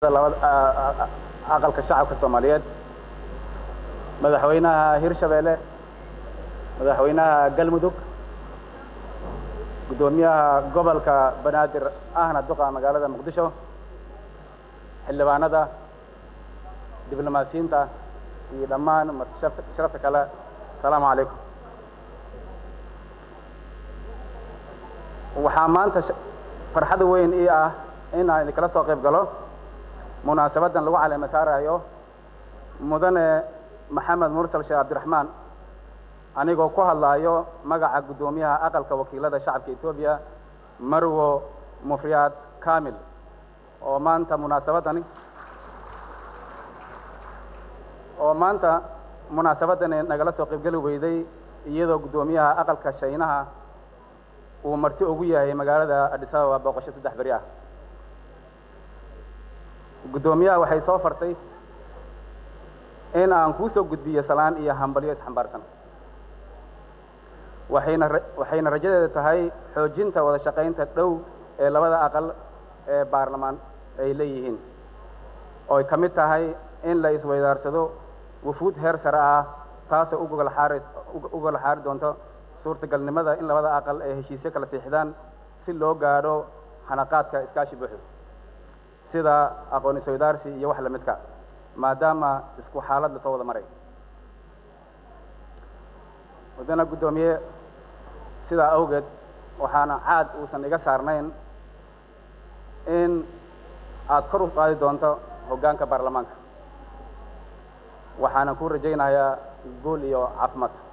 aqalka shacabka soomaaliyeed madaxweynaha hirshabeelle madaxweynaha galmudug guddoomiyaha gobolka banaadir ahna duqa magaalada muqdisho xildhibaanada diblomaasiyiinta iyo dhammaan sharafta kale asalaamu calaykum waxaa maanta farxad weyn ii ah in aan idinkala soo qayb galo munaasabaddan lagu caleema saarayo mudane maxamed mursal sheekh cabdiraxmaan anigoo ku hadlaayo magaca guddoomiyaha aqalka wakiilada shacabka etoobiya marwo mufriyaad kamil oo maanta munaasabaddani oo maanta munaasabaddani nagala soo qaybgeli weyday iyadoo guddoomiyaha aqalka shaynaha uu marti ugu yahay magaalada adis ababa booqasho saddex beri ah guddoomiyaha waxay soo fartay in aan kuu soo gudbiyo salaan iyo hambalyo isxambaarsan waxayna waxayna rajadeeda tahay xoojinta wada shaqaynta dhow ee labada aqal ee baarlamaan ay leeyihiin oo ay ka mid tahay in la isweydaarsado wufuud heer sare ah taasoo u gogol xaari u gogol xaari doonto suurtagalnimada in labada aqal ay heshiisyo kala siixdaan si loo gaadho hanaqaadka iskaashi buuxda sida aqoon isweydaarsi iyo wax la midka maadaama isku xaalad lasoo wada maray mudana guddoomiye sidaa awgeed waxaana caad uusan iga saarnayn in aada kor u qaadi doonto hoggaanka baarlamaanka waxaana ku rajaynayaa guul iyo caafimaad